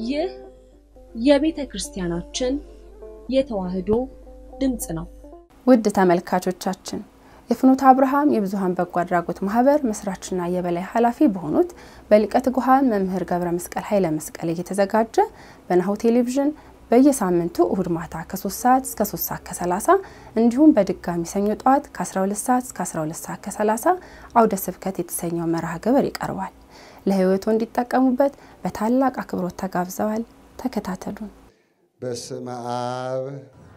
ይህ የቤተ ክርስቲያናችን የተዋሕዶ ድምፅ ነው። ውድ ተመልካቾቻችን የፍኖተ አብርሃም የብዙኃን በጎ አድራጎት ማህበር መስራችና የበላይ ኃላፊ በሆኑት በሊቀ ትጉሃን መምህር ገብረ መስቀል ኃይለ መስቀል እየተዘጋጀ በናሁ ቴሌቪዥን በየሳምንቱ እሁድ ማታ ከ3 ሰዓት እስከ 3 ሰዓት ከ30 እንዲሁም በድጋሚ ሰኞ ጠዋት ከ12 ሰዓት እስከ 12 ሰዓት ከ30 አውደ ስብከት የተሰኘው መርሃ ግብር ይቀርባል። ለህይወቱ እንዲጠቀሙበት በታላቅ አክብሮት ተጋብዘዋል። ተከታተሉን። በስመ አብ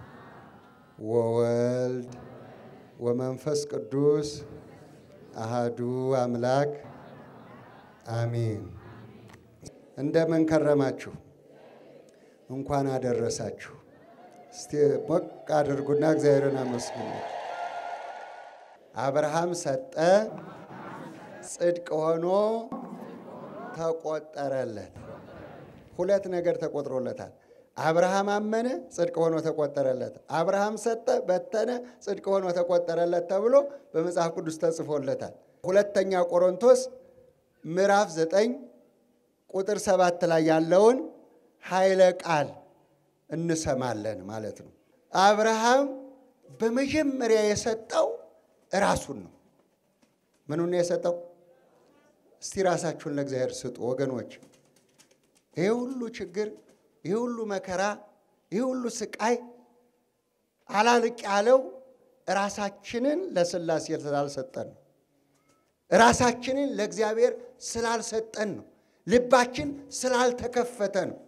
ወወልድ ወመንፈስ ቅዱስ አሃዱ አምላክ አሚን። እንደምን ከረማችሁ? እንኳን አደረሳችሁ። እስቲ ሞቅ አድርጉና እግዚአብሔርን አመስግኑ። አብርሃም ሰጠ፣ ጽድቅ ሆኖ ተቆጠረለት። ሁለት ነገር ተቆጥሮለታል። አብርሃም አመነ፣ ጽድቅ ሆኖ ተቆጠረለት። አብርሃም ሰጠ፣ በተነ፣ ጽድቅ ሆኖ ተቆጠረለት ተብሎ በመጽሐፍ ቅዱስ ተጽፎለታል። ሁለተኛ ቆሮንቶስ ምዕራፍ ዘጠኝ ቁጥር ሰባት ላይ ያለውን ኃይለ ቃል እንሰማለን ማለት ነው። አብርሃም በመጀመሪያ የሰጠው ራሱን ነው። ምኑን ነው የሰጠው? እስቲ ራሳችሁን ለእግዚአብሔር ስጡ ወገኖች። ይህ ሁሉ ችግር፣ ይህ ሁሉ መከራ፣ ይህ ሁሉ ስቃይ አላልቅ ያለው ራሳችንን ለሥላሴ ስላልሰጠን ነው። ራሳችንን ለእግዚአብሔር ስላልሰጠን ነው። ልባችን ስላልተከፈተ ነው።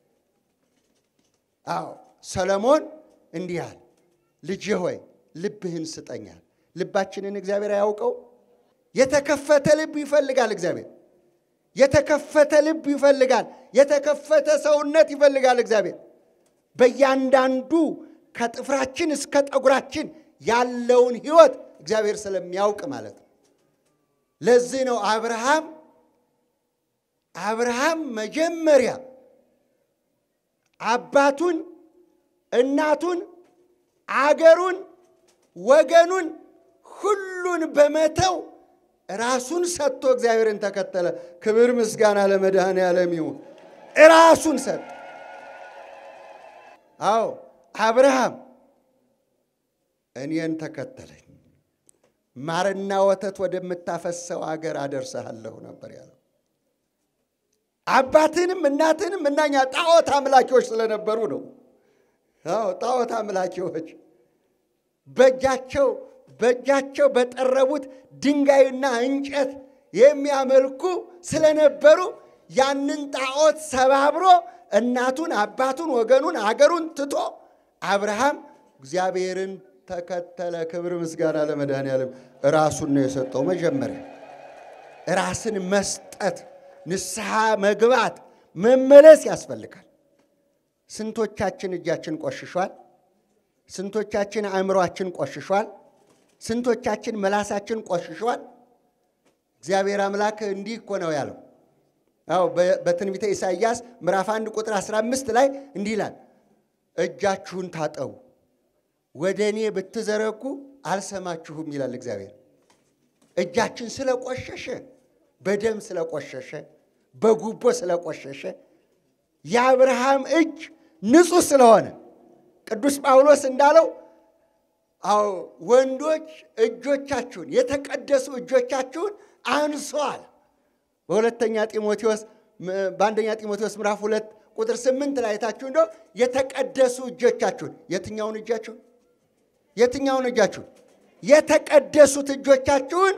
አዎ ሰለሞን እንዲህ አለ፣ ልጄ ሆይ ልብህን ስጠኛል። ልባችንን እግዚአብሔር አያውቀው? የተከፈተ ልብ ይፈልጋል እግዚአብሔር። የተከፈተ ልብ ይፈልጋል። የተከፈተ ሰውነት ይፈልጋል እግዚአብሔር። በእያንዳንዱ ከጥፍራችን እስከ ጠጉራችን ያለውን ሕይወት እግዚአብሔር ስለሚያውቅ ማለት ነው። ለዚህ ነው አብርሃም አብርሃም መጀመሪያ አባቱን፣ እናቱን፣ አገሩን፣ ወገኑን ሁሉን በመተው ራሱን ሰጥቶ እግዚአብሔርን ተከተለ። ክብር ምስጋና ለመድኃኔዓለም ይሁን። ራሱን ሰጠ። አዎ አብርሃም እኔን ተከተለኝ፣ ማርና ወተት ወደምታፈሰው አገር አደርሰሃለሁ ነበር ያለው። አባትንም እናትንም እናኛ ጣዖት አምላኪዎች ስለነበሩ ነው። አዎ ጣዖት አምላኪዎች በእጃቸው በእጃቸው በጠረቡት ድንጋይና እንጨት የሚያመልኩ ስለነበሩ ያንን ጣዖት ሰባብሮ እናቱን፣ አባቱን፣ ወገኑን፣ አገሩን ትቶ አብርሃም እግዚአብሔርን ተከተለ። ክብር ምስጋና ለመድኃኔዓለም። ራሱን ነው የሰጠው። መጀመሪያ ራስን መስጠት ንስሐ መግባት መመለስ ያስፈልጋል። ስንቶቻችን እጃችን ቆሽሿል? ስንቶቻችን አእምሯችን ቆሽሿል? ስንቶቻችን መላሳችን ቆሽሿል? እግዚአብሔር አምላክ እንዲህ እኮ ነው ያለው። አዎ በትንቢተ ኢሳይያስ ምዕራፍ 1 ቁጥር 15 ላይ እንዲህ ይላል፣ እጃችሁን ታጠቡ፣ ወደ እኔ ብትዘረጉ አልሰማችሁም ይላል እግዚአብሔር። እጃችን ስለቆሸሸ በደም ስለቆሸሸ በጉቦ ስለቆሸሸ የአብርሃም እጅ ንጹሕ ስለሆነ ቅዱስ ጳውሎስ እንዳለው አዎ ወንዶች እጆቻችሁን የተቀደሱ እጆቻችሁን አንሷል። በሁለተኛ ጢሞቴዎስ በአንደኛ ጢሞቴዎስ ምዕራፍ ሁለት ቁጥር ስምንት ላይ አይታችሁ እንደው የተቀደሱ እጆቻችሁን የትኛውን እጃችሁን የትኛውን እጃችሁን የተቀደሱት እጆቻችሁን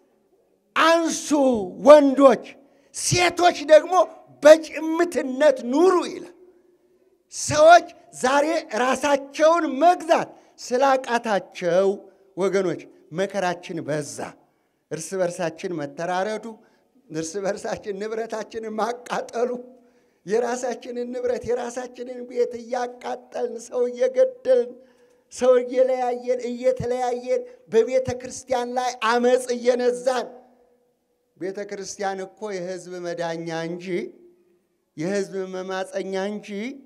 አንሱ ወንዶች፣ ሴቶች ደግሞ በጭምትነት ኑሩ ይላል። ሰዎች ዛሬ ራሳቸውን መግዛት ስላቃታቸው ወገኖች መከራችን በዛ። እርስ በርሳችን መተራረዱ፣ እርስ በርሳችን ንብረታችንን ማቃጠሉ፣ የራሳችንን ንብረት የራሳችንን ቤት እያቃጠልን ሰው እየገደልን ሰው እየለያየን እየተለያየን በቤተ ክርስቲያን ላይ አመፅ እየነዛን ቤተ ክርስቲያን እኮ የሕዝብ መዳኛ እንጂ የሕዝብ መማፀኛ እንጂ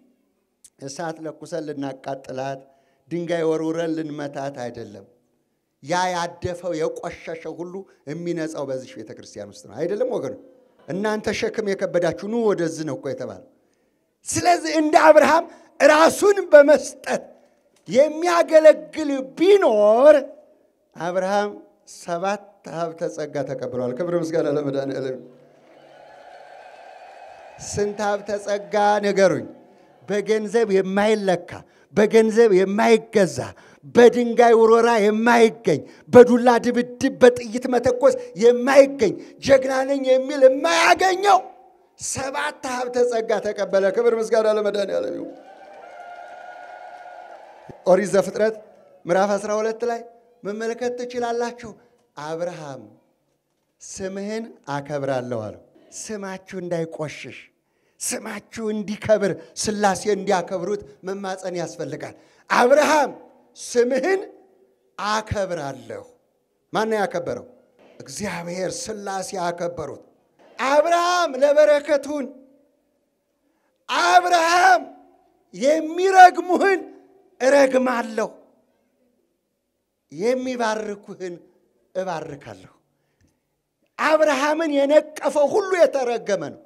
እሳት ለኩሰን ልናቃጥላት ድንጋይ ወርውረን ልንመታት አይደለም። ያ ያደፈው የቆሸሸው ሁሉ የሚነጻው በዚህ ቤተ ክርስቲያን ውስጥ ነው። አይደለም ወገኑ? እናንተ ሸክም የከበዳችሁ ኑ ወደዚህ ነው እኮ የተባለው። ስለዚህ እንደ አብርሃም ራሱን በመስጠት የሚያገለግል ቢኖር አብርሃም ሰባት ሀብተ ጸጋ ተቀብሏል። ክብር ምስጋና ለመድኃኒዓለም። ስንት ሀብተ ጸጋ ንገሩኝ? በገንዘብ የማይለካ በገንዘብ የማይገዛ በድንጋይ ውሮራ የማይገኝ በዱላ ድብድብ በጥይት መተኮስ የማይገኝ ጀግና ነኝ የሚል የማያገኘው ሰባት ሀብተ ጸጋ ተቀበለ። ክብር ምስጋና ለመድኃኒዓለም ይሁን። ኦሪት ዘፍጥረት ምዕራፍ 12 ላይ መመልከት ትችላላችሁ። አብርሃም ስምህን አከብራለሁ አለው። ስማችሁ እንዳይቆሽሽ ስማችሁ እንዲከብር ሥላሴ እንዲያከብሩት መማፀን ያስፈልጋል። አብርሃም ስምህን አከብራለሁ። ማን ነው ያከበረው? እግዚአብሔር ሥላሴ አከበሩት። አብርሃም ለበረከቱን አብርሃም የሚረግሙህን እረግማለሁ፣ የሚባርኩህን እባርካለሁ። አብርሃምን የነቀፈው ሁሉ የተረገመ ነው።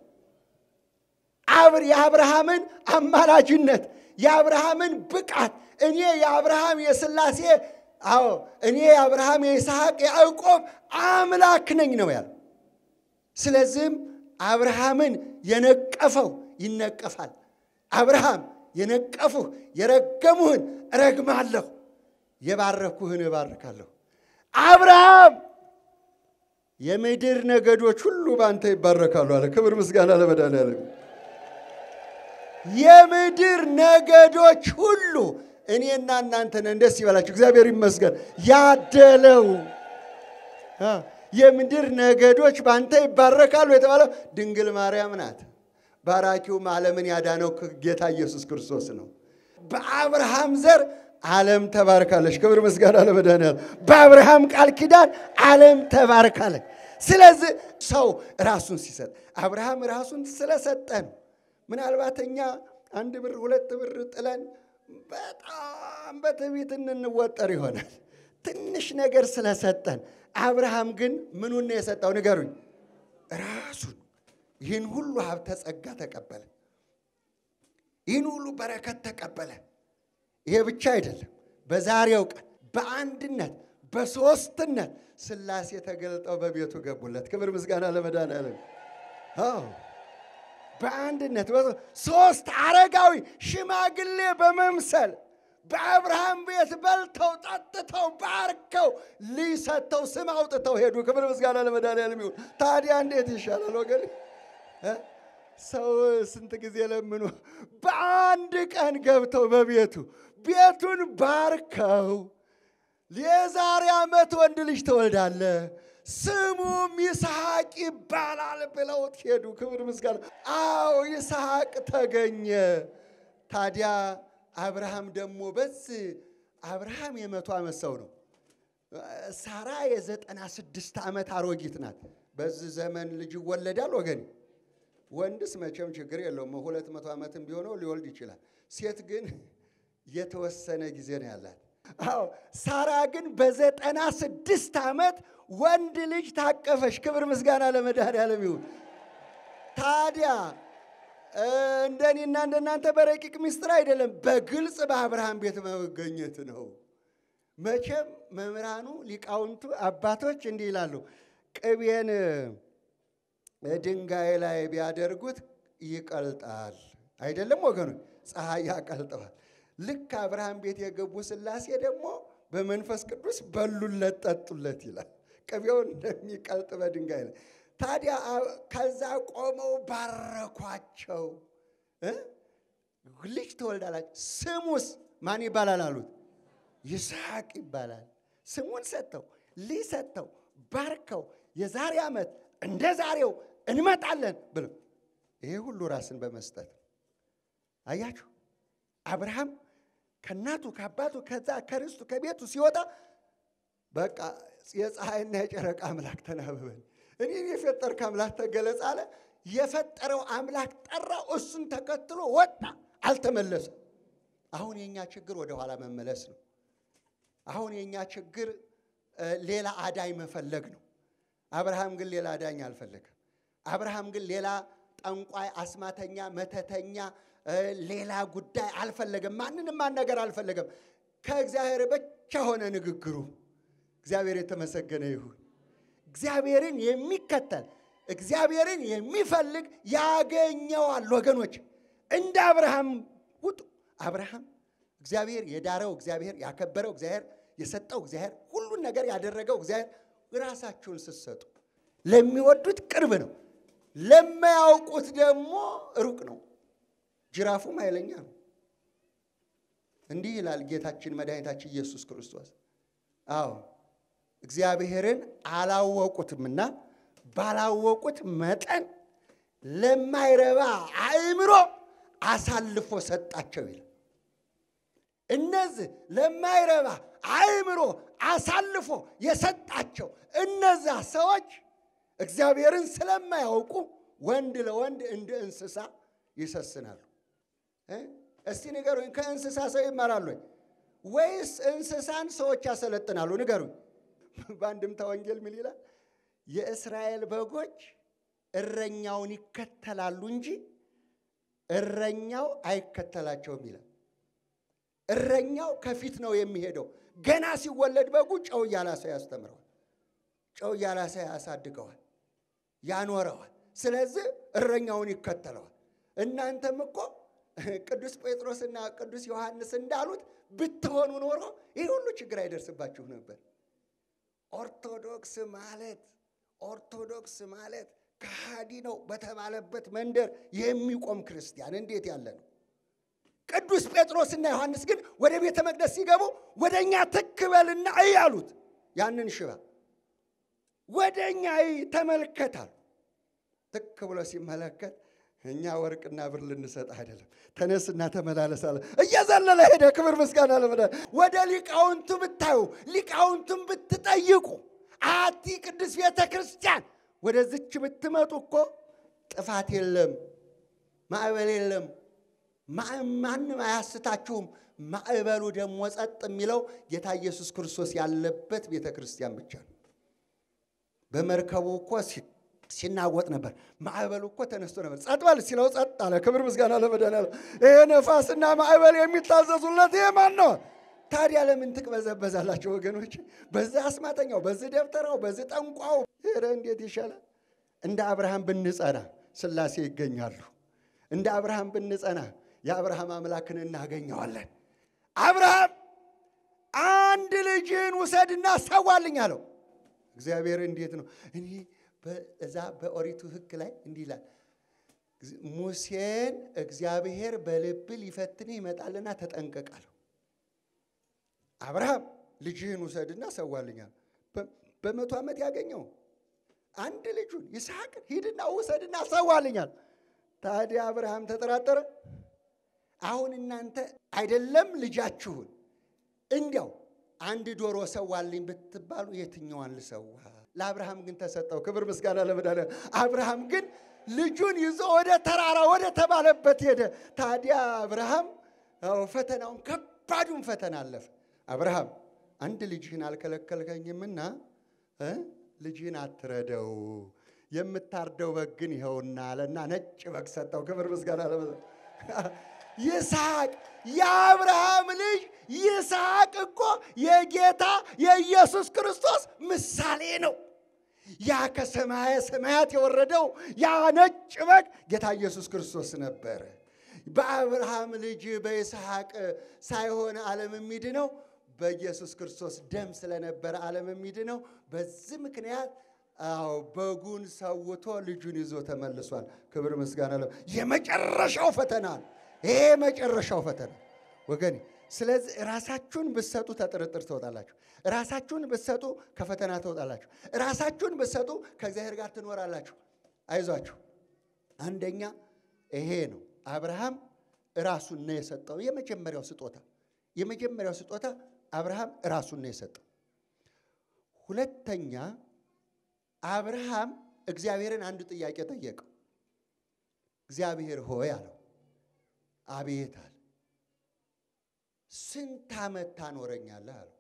የአብርሃምን አማላጅነት የአብርሃምን ብቃት እኔ የአብርሃም የሥላሴ አዎ እኔ የአብርሃም የይስሐቅ የያዕቆብ አምላክ ነኝ ነው ያለው። ስለዚህም አብርሃምን የነቀፈው ይነቀፋል። አብርሃም የነቀፉህ የረገሙህን እረግማለሁ፣ የባረኩህን እባርካለሁ። አብርሃም የምድር ነገዶች ሁሉ በአንተ ይባረካሉ አለ። ክብር ምስጋና ለመድኃኒዓለም። የምድር ነገዶች ሁሉ እኔና እናንተ ነን። ደስ ይበላችሁ፣ እግዚአብሔር ይመስገን። ያደለው የምድር ነገዶች በአንተ ይባረካሉ የተባለው ድንግል ማርያም ናት። ባራኪውም ዓለምን ያዳነው ጌታ ኢየሱስ ክርስቶስ ነው። በአብርሃም ዘር ዓለም ተባርካለች። ክብር ምስጋና ለመድኃኒዓለም። በአብርሃም ቃል ኪዳን ዓለም ተባርካለች። ስለዚህ ሰው ራሱን ሲሰጥ አብርሃም ራሱን ስለሰጠ ነው። ምናልባት እኛ አንድ ብር ሁለት ብር ጥለን በጣም በትዕቢት እንወጠር ይሆናል ትንሽ ነገር ስለሰጠን። አብርሃም ግን ምኑን ነው የሰጠው? ንገሩኝ። ራሱን ይህን ሁሉ ሀብተ ጸጋ ተቀበለ። ይህን ሁሉ በረከት ተቀበለ። ይሄ ብቻ አይደለም። በዛሬው ቀን በአንድነት በሦስትነት ሥላሴ ተገልጠው በቤቱ ገቡለት። ክብር ምስጋና ለመድኃኒዓለም። አዎ በአንድነት ሶስት አረጋዊ ሽማግሌ በመምሰል በአብርሃም ቤት በልተው ጠጥተው ባርከው ልጅ ሰጥተው ስም አውጥተው ሄዱ። ክብር ምስጋና ለመድኃኒዓለም ይሁን። ታዲያ እንዴት ይሻላል ወገን? ሰው ስንት ጊዜ ለምኖ በአንድ ቀን ገብተው በቤቱ ቤቱን ባርከው የዛሬ ዓመት ወንድ ልጅ ትወልዳለህ ስሙም ይስሐቅ ይባላል ብለውት ሄዱ። ክብር ምስጋና። አዎ ይስሐቅ ተገኘ። ታዲያ አብርሃም ደግሞ በዚህ አብርሃም የመቶ ዓመት ሰው ነው። ሳራ የዘጠና ስድስት ዓመት አሮጊት ናት። በዚህ ዘመን ልጅ ይወለዳል ወገን? ወንድስ መቼም ችግር የለውም ሁለት መቶ ዓመትም ቢሆነው ሊወልድ ይችላል። ሴት ግን የተወሰነ ጊዜ ነው ያላት። አዎ ሳራ ግን በዘጠና ስድስት ዓመት ወንድ ልጅ ታቀፈች። ክብር ምስጋና ለመድኃኒዓለም ይሁን። ታዲያ እንደኔና እንደናንተ በረቂቅ ምስጢር አይደለም፣ በግልጽ በአብርሃም ቤት መገኘት ነው። መቼም መምህራኑ ሊቃውንቱ አባቶች እንዲህ ይላሉ፣ ቅቤን ድንጋይ ላይ ቢያደርጉት ይቀልጣል። አይደለም ወገኖች? ፀሐይ ያቀልጠዋል። ልክ አብርሃም ቤት የገቡ ሥላሴ ደግሞ በመንፈስ ቅዱስ በሉለት፣ ጠጡለት ይላል። ቅቤውን እንደሚቀልጥ በድንጋይ ላይ ታዲያ ከዛ ቆመው ባረኳቸው። ልጅ ትወልዳላችሁ፣ ስሙስ ማን ይባላል አሉት። ይስሐቅ ይባላል። ስሙን ሰጥተው ልጅ ሰጥተው ባርከው የዛሬ ዓመት እንደ ዛሬው እንመጣለን ብለው ይሄ ሁሉ ራስን በመስጠት አያችሁ አብርሃም ከእናቱ ከአባቱ ከዛ ከርስቱ ከቤቱ ሲወጣ በቃ የፀሐይና የጨረቃ አምላክ ተናበበን፣ እኔን የፈጠርክ አምላክ ተገለጽ አለ። የፈጠረው አምላክ ጠራው፣ እሱን ተከትሎ ወጣ፣ አልተመለሰም። አሁን የእኛ ችግር ወደኋላ መመለስ ነው። አሁን የእኛ ችግር ሌላ አዳኝ መፈለግ ነው። አብርሃም ግን ሌላ አዳኝ አልፈለገም። አብርሃም ግን ሌላ ጠንቋይ፣ አስማተኛ፣ መተተኛ ሌላ ጉዳይ አልፈለገም። ማንንም ማናገር አልፈለገም። ከእግዚአብሔር ብቻ ሆነ ንግግሩ። እግዚአብሔር የተመሰገነ ይሁን። እግዚአብሔርን የሚከተል እግዚአብሔርን የሚፈልግ ያገኘዋል። ወገኖች እንደ አብርሃም ውጡ። አብርሃም እግዚአብሔር የዳረው እግዚአብሔር ያከበረው እግዚአብሔር የሰጠው እግዚአብሔር ሁሉን ነገር ያደረገው እግዚአብሔር ራሳችሁን ስትሰጡ ለሚወዱት ቅርብ ነው፣ ለማያውቁት ደግሞ ሩቅ ነው። ጅራፉም ኃይለኛ ነው። እንዲህ ይላል ጌታችን መድኃኒታችን ኢየሱስ ክርስቶስ። አዎ እግዚአብሔርን አላወቁትምና ባላወቁት መጠን ለማይረባ አእምሮ አሳልፎ ሰጣቸው ይላል። እነዚህ ለማይረባ አእምሮ አሳልፎ የሰጣቸው እነዛ ሰዎች እግዚአብሔርን ስለማያውቁ ወንድ ለወንድ እንደ እንስሳ ይሰስናሉ። እስቲ ንገሩኝ፣ ከእንስሳ ሰው ይማራሉ ወይስ እንስሳን ሰዎች ያሰለጥናሉ? ንገሩኝ። በአንድምታ ወንጌል ምን ይላል? የእስራኤል በጎች እረኛውን ይከተላሉ እንጂ እረኛው አይከተላቸውም ይላል። እረኛው ከፊት ነው የሚሄደው። ገና ሲወለድ በጉ ጨው እያላሰ ያስተምረዋል፣ ጨው እያላሰ ያሳድገዋል፣ ያኖረዋል። ስለዚህ እረኛውን ይከተለዋል። እናንተም እኮ ቅዱስ ጴጥሮስና ቅዱስ ዮሐንስ እንዳሉት ብትሆኑ ኖሮ ይህ ሁሉ ችግር አይደርስባችሁ ነበር። ኦርቶዶክስ ማለት ኦርቶዶክስ ማለት ከሃዲ ነው በተባለበት መንደር የሚቆም ክርስቲያን እንዴት ያለ ነው! ቅዱስ ጴጥሮስና ዮሐንስ ግን ወደ ቤተ መቅደስ ሲገቡ ወደ እኛ ትክ በልና እይ አሉት። ያንን ሽባ ወደ እኛ እይ ተመልከታል። ትክ ብሎ ሲመለከት እኛ ወርቅና ብር ልንሰጥ አይደለም፣ ተነስና ተመላለስ አለ። እየዘለለ ሄደ። ክብር ምስጋና ለመዳ ወደ ሊቃውንቱ ብታዩ ሊቃውንቱን ብትጠይቁ አቲ ቅዱስ ቤተ ክርስቲያን ወደዚች ብትመጡ እኮ ጥፋት የለም፣ ማዕበል የለም፣ ማንም አያስታችሁም። ማዕበሉ ደግሞ ጸጥ የሚለው ጌታ ኢየሱስ ክርስቶስ ያለበት ቤተ ክርስቲያን ብቻ ነው። በመርከቡ እኮ ሲናወጥ ነበር። ማዕበሉ እኮ ተነስቶ ነበር። ጸጥ በል ሲለው ጸጥ አለ። ክብር ምስጋና ለመድኃኒዓለም። ይሄ ነፋስና ማዕበል የሚታዘዙለት ይሄ ማን ነው? ታዲያ ለምን ትቅበዘበዛላቸው ወገኖች? በዚህ አስማተኛው፣ በዚህ ደብተራው፣ በዚህ ጠንቋው ኧረ እንዴት ይሻላል። እንደ አብርሃም ብንጸና ሥላሴ ይገኛሉ። እንደ አብርሃም ብንጸና የአብርሃም አምላክን እናገኘዋለን። አብርሃም አንድ ልጅን ውሰድና ሰዋልኝ አለው። እግዚአብሔር እንዴት ነው እኔ እዛ በኦሪቱ ሕግ ላይ እንዲህ ይላል፣ ሙሴን እግዚአብሔር በልብ ሊፈትን ይመጣልና ተጠንቀቃለሁ። አብርሃም ልጅህን ውሰድና ሰዋልኛል። በመቶ ዓመት ያገኘው አንድ ልጁን ይስሐቅን ሂድና ውሰድና ሰዋልኛል። ታዲያ አብርሃም ተጠራጠረ። አሁን እናንተ አይደለም ልጃችሁን እንዲያው አንድ ዶሮ ሰዋልኝ ብትባሉ የትኛዋን ልሰዋ? ለአብርሃም ግን ተሰጠው። ክብር ምስጋና ለመድኃኒዓለም። አብርሃም ግን ልጁን ይዞ ወደ ተራራ ወደ ተባለበት ሄደ። ታዲያ አብርሃም ፈተናውን ከባዱን ፈተና አለፈ። አብርሃም አንድ ልጅህን አልከለከልከኝምና ልጅህን አትረደው፣ የምታርደው በግ ግን ይኸውና አለና ነጭ በግ ሰጠው። ክብር ምስጋና ለመድኃኒዓለም። ይስሐቅ የአብርሃም ልጅ ይስሐቅ እኮ የጌታ የኢየሱስ ክርስቶስ ምሳሌ ነው። ያ ከሰማየ ሰማያት የወረደው ያ ነጭ በግ ጌታ ኢየሱስ ክርስቶስ ነበረ። በአብርሃም ልጅ በይስሐቅ ሳይሆን ዓለም የሚድነው በኢየሱስ ክርስቶስ ደም ስለነበረ ዓለም የሚድነው። በዚህ ምክንያት አዎ በጉን ሰውቶ ልጁን ይዞ ተመልሷል። ክብር ምስጋና ለ የመጨረሻው ፈተና ነው። ይሄ የመጨረሻው ፈተና ወገኔ። ስለዚህ ራሳችሁን ብትሰጡ ተጥርጥር ትወጣላችሁ። ራሳችሁን ብትሰጡ ከፈተና ትወጣላችሁ። ራሳችሁን ብትሰጡ ከእግዚአብሔር ጋር ትኖራላችሁ። አይዟችሁ። አንደኛ ይሄ ነው። አብርሃም ራሱን ነው የሰጠው። የመጀመሪያው ስጦታ የመጀመሪያው ስጦታ አብርሃም ራሱን ነው የሰጠው። ሁለተኛ አብርሃም እግዚአብሔርን አንድ ጥያቄ ጠየቀው። እግዚአብሔር ሆይ አለው። አቤት አለ። ስንት ዓመት ታኖረኛለህ አለው።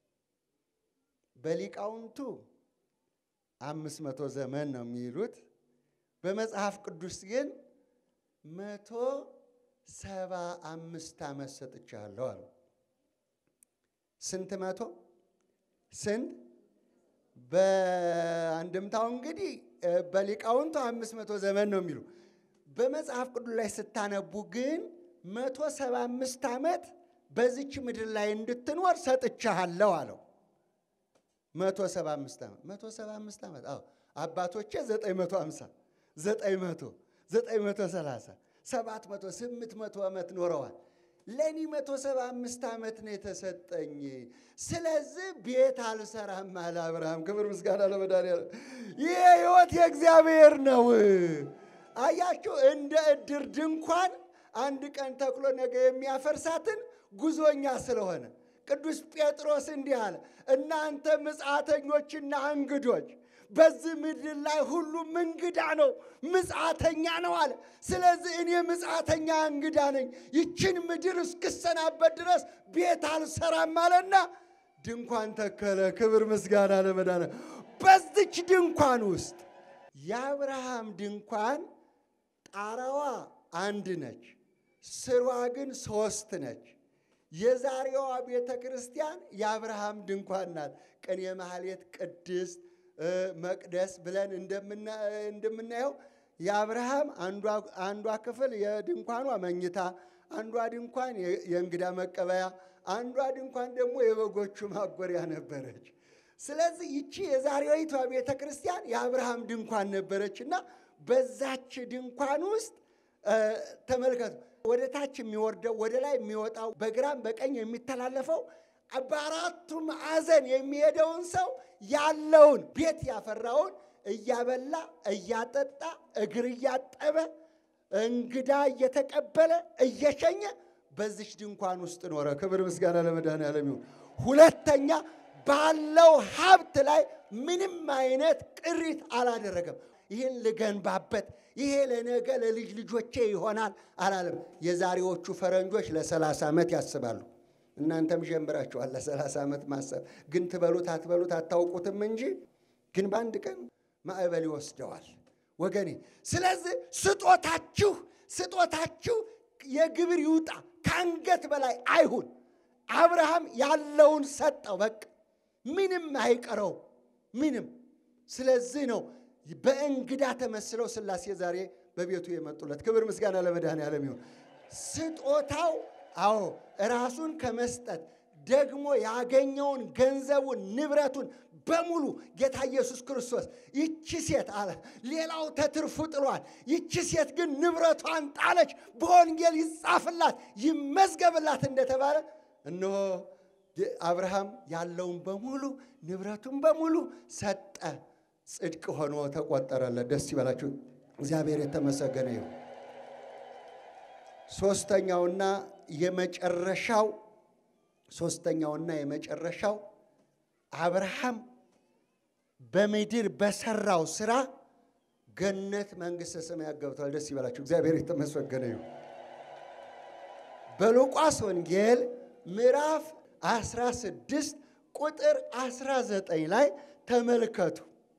በሊቃውንቱ አምስት መቶ ዘመን ነው የሚሉት። በመጽሐፍ ቅዱስ ግን መቶ ሰባ አምስት ዓመት ሰጥቻለሁ አለው። ስንት መቶ ስንት? በአንድምታው እንግዲህ በሊቃውንቱ አምስት መቶ ዘመን ነው የሚሉ በመጽሐፍ ቅዱስ ላይ ስታነቡ ግን መቶ ሰባ አምስት ዓመት በዚች ምድር ላይ እንድትኖር ሰጥቻለሁ አለው። መቶ ሰባ አምስት ዓመት መቶ ሰባ አምስት ዓመት አዎ አባቶቼ ዘጠኝ መቶ ሃምሳ ዘጠኝ መቶ ዘጠኝ መቶ ሰላሳ ሰባት መቶ ስምንት መቶ ዓመት ኖረዋል። ለእኔ መቶ ሰባ አምስት ዓመት ነው የተሰጠኝ። ስለዚህ ቤት አልሰራም አለ አብርሃም። ክብር ምስጋና ለመድኃኒዓለም። ይህ ሕይወት የእግዚአብሔር ነው። አያችሁ፣ እንደ እድር ድንኳን አንድ ቀን ተክሎ ነገ የሚያፈርሳትን ጉዞኛ ስለሆነ ቅዱስ ጴጥሮስ እንዲህ አለ፣ እናንተ ምጽአተኞችና እንግዶች በዚህ ምድር ላይ ሁሉም እንግዳ ነው፣ ምጽአተኛ ነው አለ። ስለዚህ እኔ ምጽአተኛ እንግዳ ነኝ፣ ይችን ምድር እስክሰናበት ድረስ ቤት አልሰራም አለና ድንኳን ተከለ። ክብር ምስጋና ለመዳነ በዚች ድንኳን ውስጥ የአብርሃም ድንኳን ጣራዋ አንድ ነች፣ ስሯ ግን ሶስት ነች። የዛሬዋ ቤተ ክርስቲያን የአብርሃም ድንኳን ናት። ቅኔ ማህሌት ቅድስት መቅደስ ብለን እንደምናየው የአብርሃም አንዷ ክፍል የድንኳኗ መኝታ፣ አንዷ ድንኳን የእንግዳ መቀበያ፣ አንዷ ድንኳን ደግሞ የበጎቹ ማጎሪያ ነበረች። ስለዚህ ይቺ የዛሬዊቷ ቤተ ክርስቲያን የአብርሃም ድንኳን ነበረች እና በዛች ድንኳን ውስጥ ተመልከቱ፣ ወደ ታች የሚወርደው ወደ ላይ የሚወጣው በግራም በቀኝ የሚተላለፈው በአራቱ ማዕዘን የሚሄደውን ሰው ያለውን ቤት ያፈራውን እያበላ እያጠጣ እግር እያጠበ እንግዳ እየተቀበለ እየሸኘ በዚች ድንኳን ውስጥ ኖረ። ክብር ምስጋና ለመድኃኒዓለም ይሁን። ሁለተኛ ባለው ሀብት ላይ ምንም አይነት ቅሪት አላደረገም። ይህን ልገንባበት፣ ይሄ ለነገ ለልጅ ልጆቼ ይሆናል አላለም። የዛሬዎቹ ፈረንጆች ለሰላሳ ዓመት ያስባሉ። እናንተም ጀምራችኋል ለሰላሳ ዓመት ማሰብ። ግን ትበሉት አትበሉት አታውቁትም እንጂ ግን በአንድ ቀን ማዕበል ይወስደዋል ወገኔ። ስለዚህ ስጦታችሁ ስጦታችሁ የግብር ይውጣ ከአንገት በላይ አይሁን። አብርሃም ያለውን ሰጠው፣ በቃ ምንም አይቀረው ምንም። ስለዚህ ነው በእንግዳ ተመስለው ሥላሴ ዛሬ በቤቱ የመጡለት። ክብር ምስጋና ለመድኃኔዓለም ይሁን። ስጦታው አዎ ራሱን ከመስጠት ደግሞ ያገኘውን ገንዘቡን ንብረቱን በሙሉ ጌታ ኢየሱስ ክርስቶስ ይቺ ሴት አለ ሌላው ተትርፉ ጥሏል፣ ይቺ ሴት ግን ንብረቷን ጣለች፣ በወንጌል ይጻፍላት ይመዝገብላት እንደተባለ እነሆ አብርሃም ያለውን በሙሉ ንብረቱን በሙሉ ሰጠ፣ ጽድቅ ሆኖ ተቆጠረለት። ደስ ይበላችሁ፣ እግዚአብሔር የተመሰገነ ይሁን። ሶስተኛውና የመጨረሻው ሶስተኛውና የመጨረሻው አብርሃም በምድር በሰራው ስራ ገነት መንግሥተ ሰማያት ገብቷል። ደስ ይበላችሁ፣ እግዚአብሔር የተመሰገነ ይሁን። በሉቃስ ወንጌል ምዕራፍ 16 ቁጥር 19 ላይ ተመልከቱ።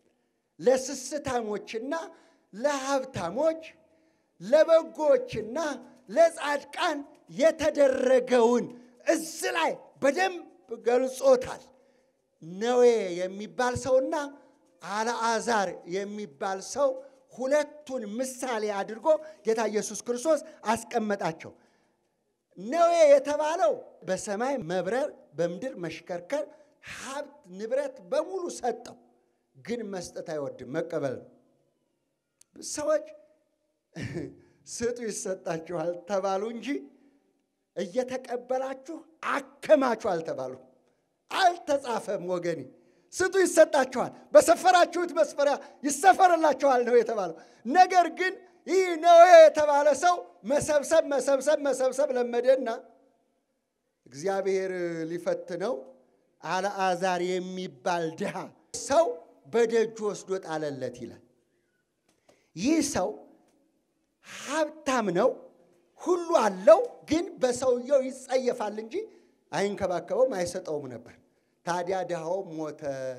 ለስስታሞችና ለሀብታሞች ለበጎዎችና ለጻድቃን የተደረገውን እዚህ ላይ በደንብ ገልጾታል። ነዌ የሚባል ሰውና አልዓዛር የሚባል ሰው ሁለቱን ምሳሌ አድርጎ ጌታ ኢየሱስ ክርስቶስ አስቀመጣቸው። ነዌ የተባለው በሰማይ መብረር፣ በምድር መሽከርከር፣ ሀብት ንብረት በሙሉ ሰጠው። ግን መስጠት አይወድም፣ መቀበል ነው። ሰዎች ስጡ ይሰጣችኋል ተባሉ እንጂ እየተቀበላችሁ አከማቹ አልተባሉ። አልተጻፈም ወገኔ። ስጡ ይሰጣችኋል፣ በሰፈራችሁት መስፈሪያ ይሰፈርላችኋል ነው የተባለው። ነገር ግን ይህ ነዌ የተባለ ሰው መሰብሰብ መሰብሰብ መሰብሰብ ለመደና እግዚአብሔር ሊፈትነው አልዓዛር የሚባል ድሃ ሰው በደጁ ወስዶ ጣለለት ይላል። ይህ ሰው ሀብታም ነው፣ ሁሉ አለው፣ ግን በሰውየው ይጸየፋል እንጂ አይንከባከበውም፣ አይሰጠውም ነበር። ታዲያ ድሃው ሞተ።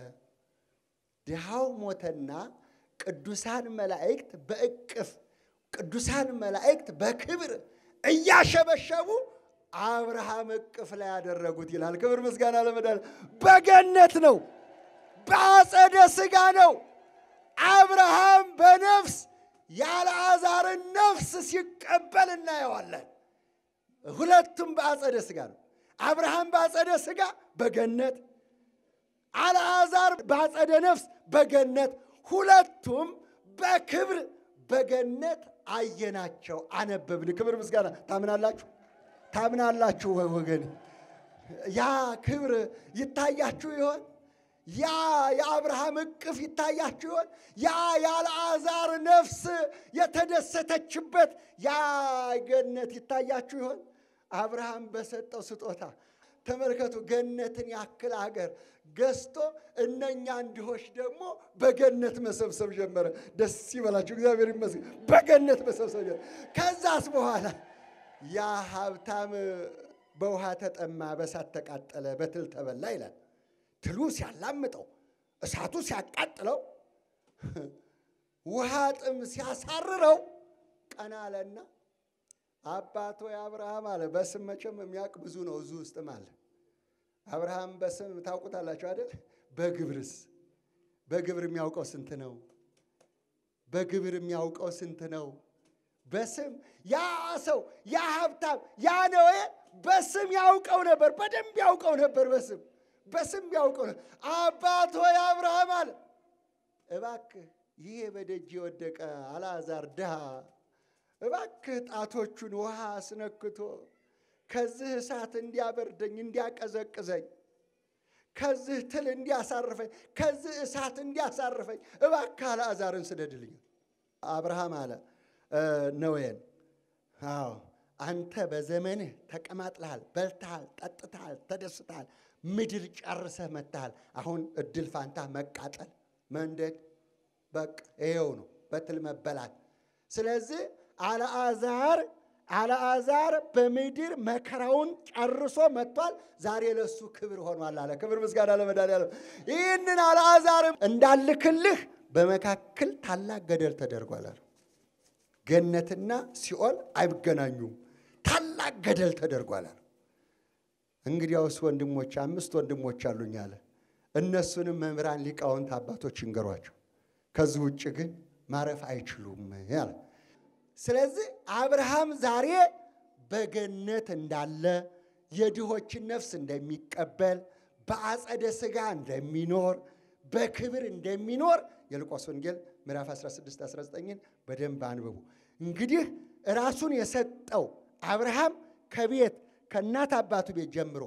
ድሃው ሞተና ቅዱሳን መላእክት በእቅፍ ቅዱሳን መላእክት በክብር እያሸበሸቡ አብርሃም እቅፍ ላይ ያደረጉት ይላል። ክብር ምስጋና ለመዳን በገነት ነው፣ በአጸደ ሥጋ ነው። አብርሃም በነፍስ የአልዓዛርን ነፍስ ሲቀበል እናየዋለን። ሁለቱም በአጸደ ሥጋ ነው። አብርሃም በአጸደ ሥጋ በገነት፣ አልዓዛር በአጸደ ነፍስ በገነት፣ ሁለቱም በክብር በገነት አየናቸው፣ አነበብን። ክብር ምስጋና ታምናላችሁ? ታምናላችሁ ወገን? ያ ክብር ይታያችሁ ይሆን? ያ የአብርሃም እቅፍ ይታያችሁ ይሆን? ያ የአልዓዛር ነፍስ የተደሰተችበት ያ ገነት ይታያችሁ ይሆን? አብርሃም በሰጠው ስጦታ ተመልከቱ። ገነትን ያክል አገር ገዝቶ እነኛ እንዲሆች ደግሞ በገነት መሰብሰብ ጀመረ። ደስ ይበላችሁ፣ እግዚአብሔር ይመስገን። በገነት መሰብሰብ ጀመረ። ከዛስ በኋላ ያ ሀብታም በውሃ ተጠማ፣ በእሳት ተቃጠለ፣ በትል ተበላ ይላል። ትሉ ሲያላምጠው፣ እሳቱ ሲያቃጥለው፣ ውሃ ጥም ሲያሳርረው ቀና አለና አባቶ አብርሃም አለ። በስም መቼም የሚያውቅ ብዙ ነው እዙ ውስጥም አለ። አብርሃም በስም ታውቁታላችሁ አይደል? በግብርስ በግብር የሚያውቀው ስንት ነው? በግብር የሚያውቀው ስንት ነው? በስም ያ ሰው ያ ሀብታም ያ ነዌ በስም ያውቀው ነበር፣ በደንብ ያውቀው ነበር። በስም በስም ያውቀው ነበር። አባት ሆይ አብርሃም አለ እባክህ ይሄ በደጅ የወደቀ አልዓዛር ድሃ እባክህ ጣቶቹን ውሃ አስነክቶ ከዚህ እሳት እንዲያበርደኝ እንዲያቀዘቅዘኝ ከዚህ ትል እንዲያሳርፈኝ ከዚህ እሳት እንዲያሳርፈኝ እባክህ አልዓዛርን ስደድልኝ። አብርሃም አለ ነዌን፣ አዎ አንተ በዘመንህ ተቀማጥለሃል፣ በልተሃል፣ ጠጥተሃል፣ ተደስተሃል፣ ምድር ጨርሰህ መጥተሃል። አሁን እድል ፋንታ መቃጠል፣ መንደድ፣ በቃ ይኸው ነው በትል መበላት። ስለዚህ አልዓዛር አልዓዛር በምድር መከራውን ጨርሶ መጥቷል። ዛሬ ለሱ ክብር ሆኗል አለ። ክብር ምስጋና ለመድኃኒዓለም። ይህንን አልዓዛርም እንዳልክልህ በመካከል ታላቅ ገደል ተደርጓል አለ። ገነትና ሲኦል አይገናኙም፣ ታላቅ ገደል ተደርጓል አለ። እንግዲያውስ ወንድሞች አምስት ወንድሞች አሉኝ አለ። እነሱንም መምህራን ሊቃውንት አባቶች ይንገሯቸው፣ ከዚህ ውጭ ግን ማረፍ አይችሉም አለ። ስለዚህ አብርሃም ዛሬ በገነት እንዳለ የድሆችን ነፍስ እንደሚቀበል በአጸደ ሥጋ እንደሚኖር በክብር እንደሚኖር የሉቃስ ወንጌል ምዕራፍ 16 19ን በደንብ አንብቡ። እንግዲህ ራሱን የሰጠው አብርሃም ከቤት ከእናት አባቱ ቤት ጀምሮ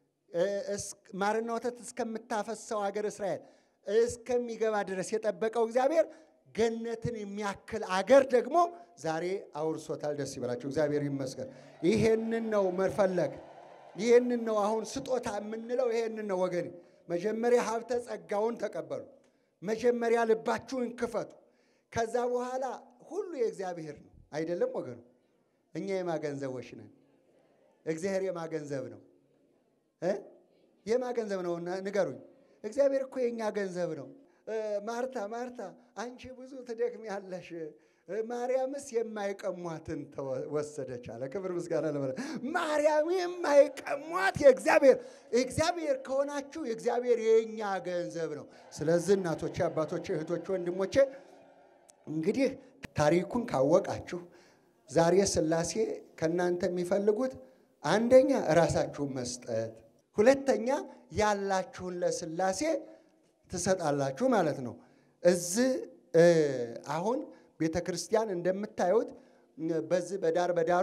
ማርና ወተት እስከምታፈሰው ሀገር እስራኤል እስከሚገባ ድረስ የጠበቀው እግዚአብሔር ገነትን የሚያክል አገር ደግሞ ዛሬ አውርሶታል። ደስ ይበላቸው፣ እግዚአብሔር ይመስገን። ይሄንን ነው መፈለግ፣ ይሄንን ነው አሁን ስጦታ የምንለው ይሄንን ነው ወገኔ። መጀመሪያ ሀብተ ጸጋውን ተቀበሉ። መጀመሪያ ልባችሁን ክፈቱ። ከዛ በኋላ ሁሉ የእግዚአብሔር ነው አይደለም ወገኑ? እኛ የማገንዘቦች ነን። እግዚአብሔር የማገንዘብ ነው እ የማገንዘብ ነው ንገሩኝ። እግዚአብሔር እኮ የእኛ ገንዘብ ነው። ማርታ ማርታ አንቺ ብዙ ትደክሚያለሽ፣ ማርያምስ የማይቀሟትን ወሰደች አለ። ክብር ምስጋና ለመለ ማርያም የማይቀሟት የእግዚአብሔር እግዚአብሔር ከሆናችሁ የእግዚአብሔር የእኛ ገንዘብ ነው። ስለዚህ እናቶቼ፣ አባቶቼ፣ እህቶቼ፣ ወንድሞቼ እንግዲህ ታሪኩን ካወቃችሁ ዛሬ ሥላሴ ከእናንተ የሚፈልጉት አንደኛ ራሳችሁን መስጠት፣ ሁለተኛ ያላችሁን ለሥላሴ ትሰጣላችሁ ማለት ነው። እዚህ አሁን ቤተ ክርስቲያን እንደምታዩት በዚህ በዳር በዳሩ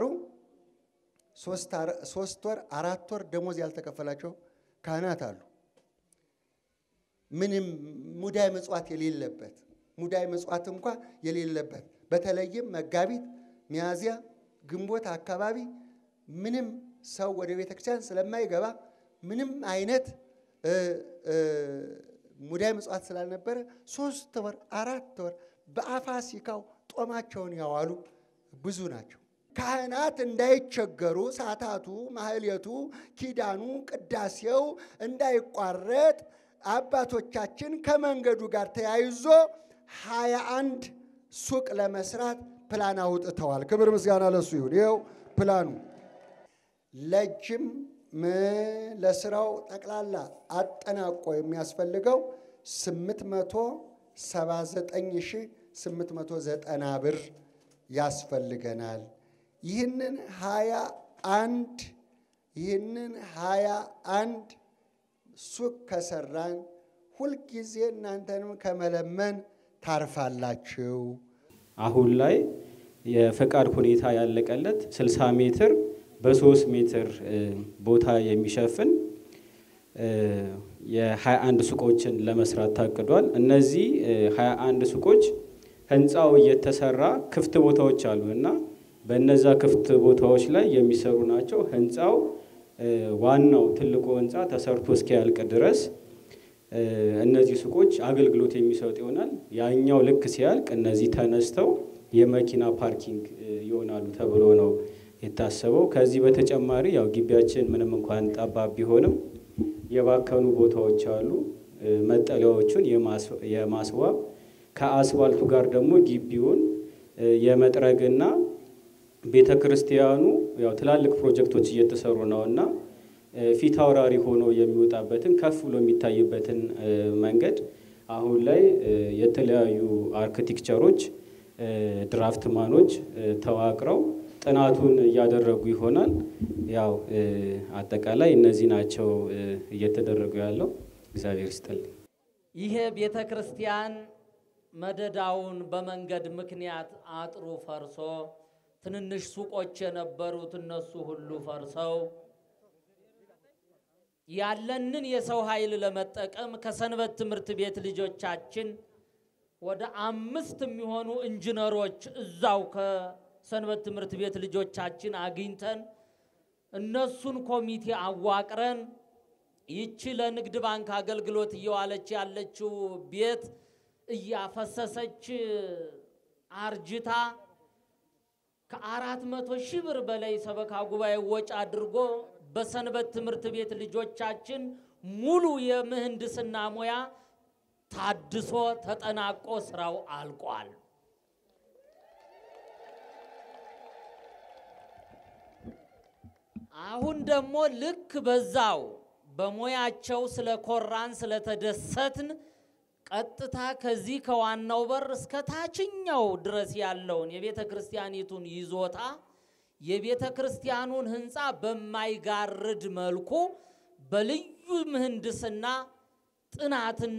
ሶስት ወር አራት ወር ደሞዝ ያልተከፈላቸው ካህናት አሉ። ምንም ሙዳይ ምጽዋት የሌለበት ሙዳይ ምጽዋት እንኳ የሌለበት በተለይም መጋቢት፣ ሚያዝያ፣ ግንቦት አካባቢ ምንም ሰው ወደ ቤተ ክርስቲያን ስለማይገባ ምንም አይነት ሙዳይ ምጽዋት ስላልነበረ ሶስት ወር አራት ወር በአፋሲካው ጦማቸውን ያዋሉ ብዙ ናቸው። ካህናት እንዳይቸገሩ ሰዓታቱ፣ ማህሌቱ፣ ኪዳኑ፣ ቅዳሴው እንዳይቋረጥ አባቶቻችን ከመንገዱ ጋር ተያይዞ ሀያ አንድ ሱቅ ለመስራት ፕላን አውጥተዋል። ክብር ምስጋና ለሱ ይሁን። ይኸው ፕላኑ ለእጅም ለስራው ጠቅላላ አጠናቆ የሚያስፈልገው 879890 ብር ያስፈልገናል። ይህንን ሀያ አንድ ይህንን ሀያ አንድ ሱቅ ከሰራን ሁልጊዜ እናንተንም ከመለመን ታርፋላችሁ። አሁን ላይ የፈቃድ ሁኔታ ያለቀለት 60 ሜትር በ3 ሜትር ቦታ የሚሸፍን የ21 ሱቆችን ለመስራት ታቅዷል። እነዚህ 21 ሱቆች ህንፃው እየተሰራ ክፍት ቦታዎች አሉ እና በነዛ ክፍት ቦታዎች ላይ የሚሰሩ ናቸው። ህንፃው ዋናው ትልቁ ህንፃ ተሰርቶ እስኪያልቅ ድረስ እነዚህ ሱቆች አገልግሎት የሚሰጡ ይሆናል። ያኛው ልክ ሲያልቅ እነዚህ ተነስተው የመኪና ፓርኪንግ ይሆናሉ ተብሎ ነው የታሰበው። ከዚህ በተጨማሪ ያው ግቢያችን ምንም እንኳን ጠባብ ቢሆንም የባከኑ ቦታዎች አሉ። መጠለያዎቹን የማስዋብ ከአስፋልቱ ጋር ደግሞ ግቢውን የመጥረግና ቤተ ክርስቲያኑ ያው ትላልቅ ፕሮጀክቶች እየተሰሩ ነው እና ፊት አውራሪ ሆኖ የሚወጣበትን ከፍ ብሎ የሚታይበትን መንገድ አሁን ላይ የተለያዩ አርክቴክቸሮች ድራፍትማኖች ተዋቅረው ጥናቱን እያደረጉ ይሆናል። ያው አጠቃላይ እነዚህ ናቸው እየተደረጉ ያለው። እግዚአብሔር ይስጥልኝ። ይሄ ቤተ ክርስቲያን መደዳውን በመንገድ ምክንያት አጥሩ ፈርሶ ትንንሽ ሱቆች የነበሩት እነሱ ሁሉ ፈርሰው ያለንን የሰው ኃይል ለመጠቀም ከሰንበት ትምህርት ቤት ልጆቻችን ወደ አምስት የሚሆኑ ኢንጂነሮች እዛው ከሰንበት ትምህርት ቤት ልጆቻችን አግኝተን እነሱን ኮሚቴ አዋቅረን ይቺ ለንግድ ባንክ አገልግሎት እየዋለች ያለችው ቤት እያፈሰሰች አርጅታ ከአራት መቶ ሺህ ብር በላይ ሰበካ ጉባኤ ወጪ አድርጎ በሰንበት ትምህርት ቤት ልጆቻችን ሙሉ የምህንድስና ሙያ ታድሶ ተጠናቆ ስራው አልቋል። አሁን ደግሞ ልክ በዛው በሙያቸው ስለኮራን ስለተደሰትን ቀጥታ ከዚህ ከዋናው በር እስከ ታችኛው ድረስ ያለውን የቤተ ክርስቲያኒቱን ይዞታ የቤተ ክርስቲያኑን ህንፃ በማይጋርድ መልኩ በልዩ ምህንድስና ጥናትና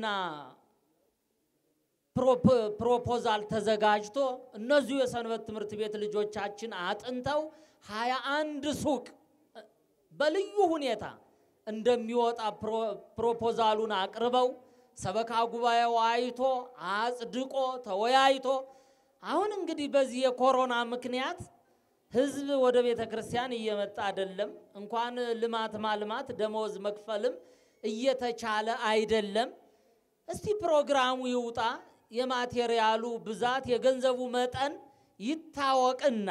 ፕሮፖዛል ተዘጋጅቶ እነዚሁ የሰንበት ትምህርት ቤት ልጆቻችን አጥንተው ሀያ አንድ ሱቅ በልዩ ሁኔታ እንደሚወጣ ፕሮፖዛሉን አቅርበው ሰበካ ጉባኤው አይቶ አጽድቆ ተወያይቶ አሁን እንግዲህ በዚህ የኮሮና ምክንያት ህዝብ ወደ ቤተ ክርስቲያን እየመጣ አይደለም። እንኳን ልማት ማልማት ደመወዝ መክፈልም እየተቻለ አይደለም። እስቲ ፕሮግራሙ ይውጣ፣ የማቴሪያሉ ብዛት የገንዘቡ መጠን ይታወቅና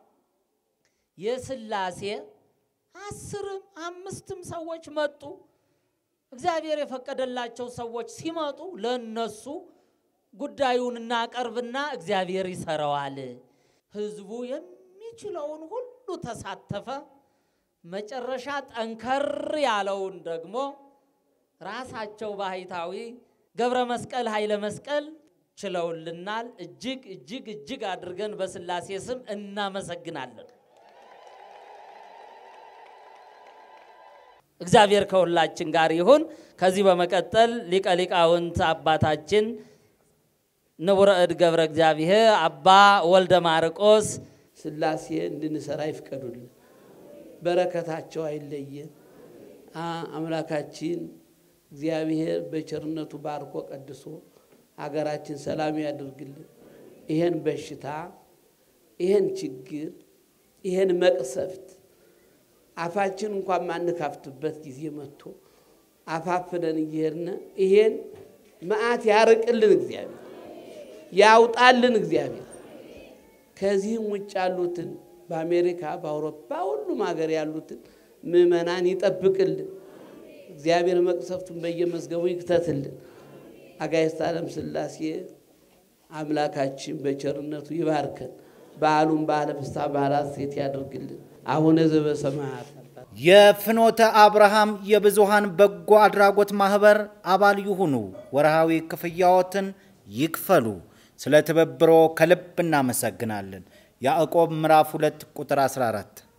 የስላሴ አስርም አምስትም ሰዎች መጡ። እግዚአብሔር የፈቀደላቸው ሰዎች ሲመጡ ለነሱ ጉዳዩን እናቀርብና እግዚአብሔር ይሰራዋል። ህዝቡ የሚችለውን ሁሉ ተሳተፈ። መጨረሻ ጠንከር ያለውን ደግሞ ራሳቸው ባህታዊ ገብረ መስቀል ኃይለ መስቀል ችለውልናል። እጅግ እጅግ እጅግ አድርገን በስላሴ ስም እናመሰግናለን። እግዚአብሔር ከሁላችን ጋር ይሁን። ከዚህ በመቀጠል ሊቀ ሊቃውንት አባታችን ንቡረ እድ ገብረ እግዚአብሔር አባ ወልደ ማርቆስ ስላሴ እንድንሰራ ይፍቀዱልን፣ በረከታቸው አይለየን። አምላካችን እግዚአብሔር በቸርነቱ ባርኮ ቀድሶ ሀገራችን ሰላም ያድርግልን። ይሄን በሽታ ይሄን ችግር ይሄን መቅሰፍት አፋችን እንኳን ማንካፍትበት ጊዜ መጥቶ አፋፍለን እየሄድን ይሄን መዓት ያርቅልን እግዚአብሔር ያውጣልን እግዚአብሔር። ከዚህም ውጭ ያሉትን በአሜሪካ በአውሮፓ ሁሉም ሀገር ያሉትን ምዕመናን ይጠብቅልን እግዚአብሔር። መቅሰፍቱን በየመዝገቡ ይክተትልን። አጋዕዝተ ዓለም ሥላሴ አምላካችን በቸርነቱ ይባርከን። በዓሉን በዓለ ፍስሐ በዓለ ሐሴት ያድርግልን። አቡነ ዘበሰማያት የፍኖተ አብርሃም የብዙሃን በጎ አድራጎት ማህበር አባል ይሁኑ። ወርሃዊ ክፍያዎትን ይክፈሉ። ስለ ትብብሮ ከልብ እናመሰግናለን። ያዕቆብ ምዕራፍ 2 ቁጥር 14